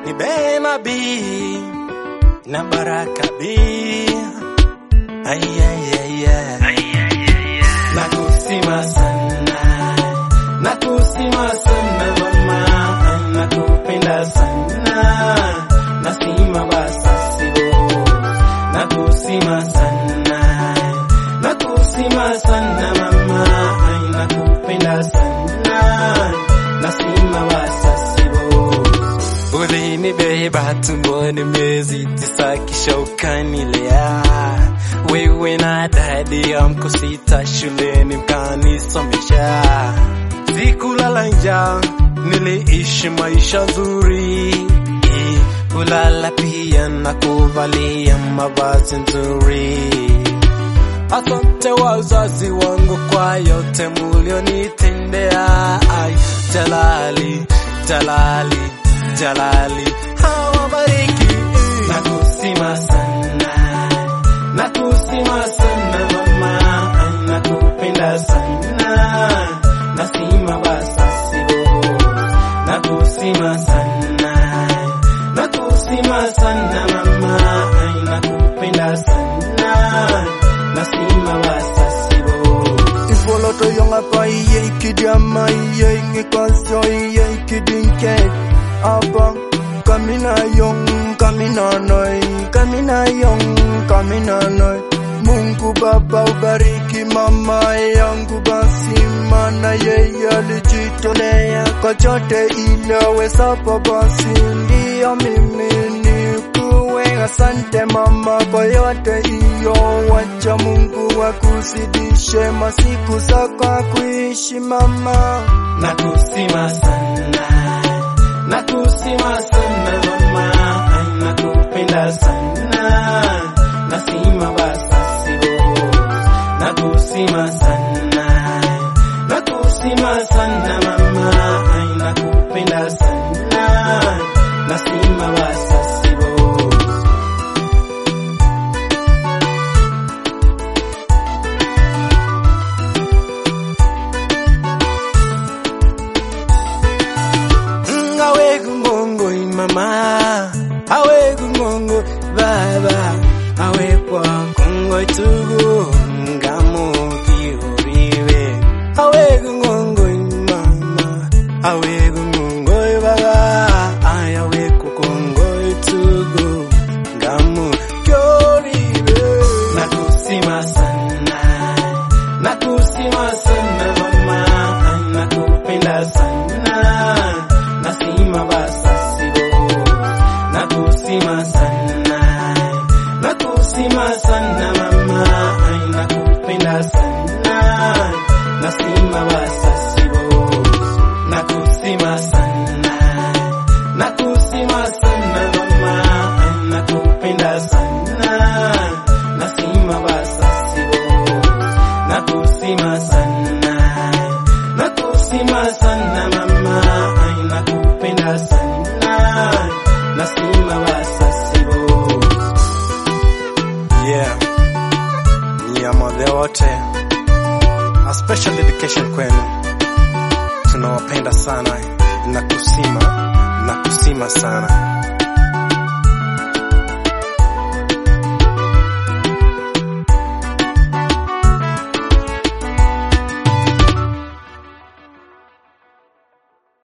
ni Bema B na Baraka B. Ay, ay, ay, ay. Nakusima sana, nakusima sana mama, nakupenda sana, nasima basa sibo. Nakusima sana, nakusima sana mama, nakupenda sana, nasima basa sibo. Ulinibeba tumboni miezi tisa kisha ukanilea wewe na dadi yangu sita shuleni mkanisomesha sikulala njaa niliishi maisha nzuri ulala pia na kuvalia mavazi nzuri Asante wazazi wangu kwa yote mulionitendea. Ai, Jalali, Jalali, Jalali, hawabariki. Nakusima sana, nakusima sana mama, ai, nakupenda sana, nasima basa sibo, nakusima sana, nakusima sana mama, ai, nakupenda sana, nasima basa sibo. Ifoloto yonga pa iye ikidiama iye ingikonsyo iye ikidinke Aba kamina yong kamina noy kamina yong kamina noy Mungu Baba ubariki mama yangu basi maana yeye alijitolea kwa chote ilawezapo basi ndiyo mimi nikuwe asante mama kwa yote iyo wacha Mungu akuzidishe masiku zako kuishi mama Nakusima sana, nakusima sana mama, ai nakupenda sana, nasima basa sibo. Nakusima sana, nakusima sana mama, ai nakupenda sana, nasima basa sibo. Mm, awe gungongo mama awe gungongo baba awe kwa kongo tugu ngamo kioriwe awe gungongo mama awe gungongo baba ay awe kukongo tugu ngamo kioriwe nakusima sana nakusima sana mama ay nakupenda sana nasima basa sibo nakusima sana nakusima sana mama ay nakupenda sana nasima basa sibo nakusima sana nakusima sana mama ay nakupenda sana nasima basa sibo nakusima sana nakusima sana mama ai nakupenda sana nasima basa sibo yeah niamadhe wote a special dedication kwenu tunawapenda sana nakusima nakusima sana